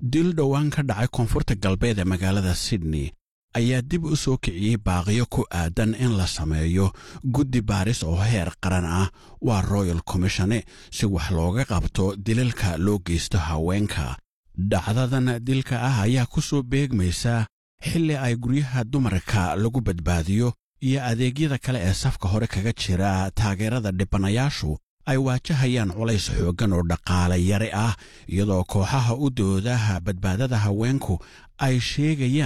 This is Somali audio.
dil dhowaan ka dhacay koonfurta galbeed ee magaalada sydney ayaa dib u soo kiciyey baaqiyo ku aadan in la sameeyo guddi baaris oo heer qaran ah waa royal commishone si wax looga qabto dilalka loo geysto haweenka dhacdadan dilka ah ayaa ku soo beegmaysa xilli ay guryaha dumarka lagu badbaadiyo iyo adeegyada kale ee safka hore kaga jira taageerada dhibanayaashu ay waajahayaan culays xooggan oo dhaqaale yari ah iyadoo kooxaha u doodaha badbaadada haweenku ay sheegayaan